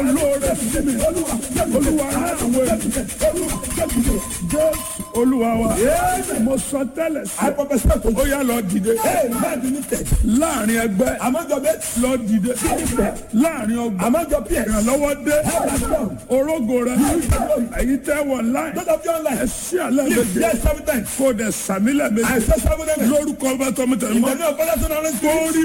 lóore sí mi olúwa rán àwọn ènìyàn jésù olúwa wa mo sọ tẹ́lẹ̀ sí ó yá lọ dìde láàrin ẹgbẹ́ lọ dìde láàrin ọgbà ìrànlọ́wọ́ dé orógo rẹ èyí tẹ́ wọ̀ láì ẹ sí àlẹ́ méje kó o dẹ̀ sàmílẹ̀ méje lórúkọ bá tọmọtẹ mọ́ kórì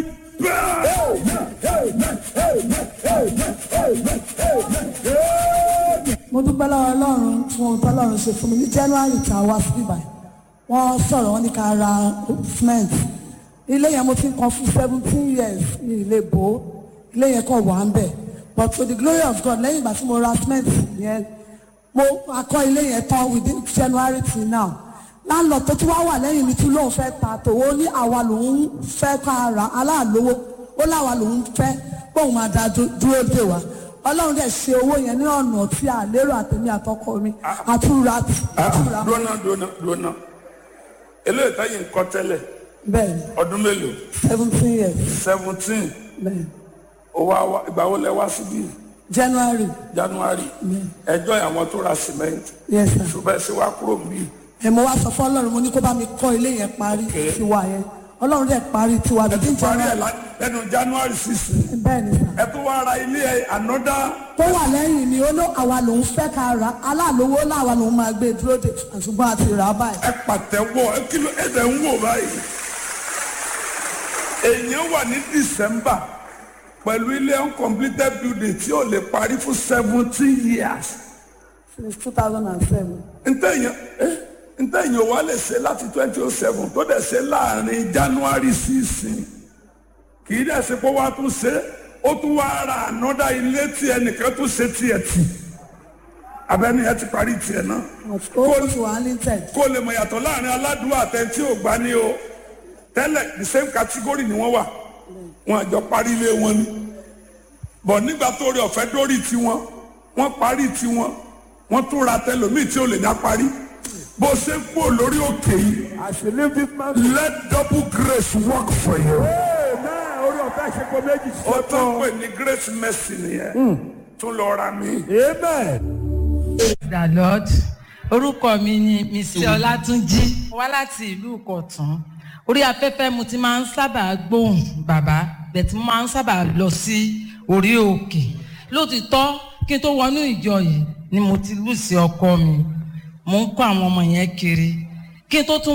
mo dúpẹ́ lọ́wọ́ ọlọ́run fún ohun tó ọlọ́run ṣe fún mi ní january tá a wá sí ibà wọ́n sọ̀rọ̀ wọn ní ká ra cement ilé yẹn mo ti ń kan fún seventeen years ní ilé bò ó ilé yẹn kàn wà ń bẹ̀ but to the glory of God lẹ́yìn ìgbà tí mo ra cement yẹn mo akọ ilé yẹn tán within january till now láńlọ tó tún wá wà lẹ́yìn mi tún lóun fẹ́ ta tòwó ní àwa lòun fẹ́ ká ra aláàlówó ó láwa lòun fẹ́ bóun máa da dúró dè wá ọlọ́run dẹ̀ ṣe owó yẹn ní ọ̀nà tí a lérò àtẹ̀mí àtọkọ mi àtúra àtúra dúnà dúnà dúnà eléyìí táyì ń kọ́ tẹ́lẹ̀ bẹ́ẹ̀ ni ọdún mélòó seventeen years seventeen bẹ́ẹ̀ ni owó àwa ìgbà wo lẹ wá síbí january january ẹjọ́ àwọn tó ra cement yes sir ṣùgbọ́n ẹ ṣe wá kúrò níbí ẹ̀ mo wá sọ fún ọlọ́run mo ní kó bá mi kọ́ ilé yẹn parí tiwa yẹn ọlọ́run dẹ̀ parí tiwa bíi parí ẹ̀ january lá- lẹ́nu january sixteen bẹ́ẹ̀ ni sir ẹ tó wá ra ilé ẹ ànọ́dá tó wà lẹ́yìn mi ó ló àwa lòun fẹ́ ká ra aláàlówó láwa lòun máa gbé dúró dè ṣùgbọ́n àti rà á báyìí ẹ pàtẹ́wọ́ ẹ kìlọ̀ ẹ dẹ̀ ń wò báyìí èèyàn wà ní december pẹ̀lú ilé uncompleted building tí ò lè parí fún seventeen years since two thousand and seven ntẹ̀yìn eh, ntẹ̀yìn wa lè ṣe láti twenty oh seven tó dẹ̀ ṣe láàrin january sísìn kì í dẹ̀ ṣe pé wàá tún ṣe ó tún wá ra ànọ́dá ilé tí ẹnìkan tún ṣe tiẹ̀ tì abẹ́ni ẹ ti parí tiẹ̀ náà ó ti wà ní tẹ̀ kó lè mọ̀ yàtọ̀ láàrin aládùúgbò àtẹ̀ntí ò gbá ní o tẹ́lẹ̀ the same category ni wọ́n wà wọn àjọ parí ilé wọn ni bọ̀ nígbà tó rí ọ̀fẹ́ dórí tiwọn wọ́n parí tiwọn wọ́n tún ra tẹlòmíì tí ò lè dá parí bó ṣe ń kú lórí òkè yìí As you leave this man, let double grace work for you. amen. Orí ọ̀fẹ́ ṣe kó méjì ó ṣe tán tán. pè ní grace mercy nìyẹn tún lọ ra mi. Amen. the lord orúkọ mi ni mr ọlátúnjí wá láti ìlú ìkọ̀tún orí afẹ́fẹ́ mo ti máa ń sábà gbóhùn bàbá bẹ̀tí mo máa ń sábà lọ sí orí òkè lótìtọ́ kí n tó wọnú ìjọ yìí ni mo ti lù sí ọkọ mi mo ń kó àwọn ọmọ yẹn kiri kí n tó tún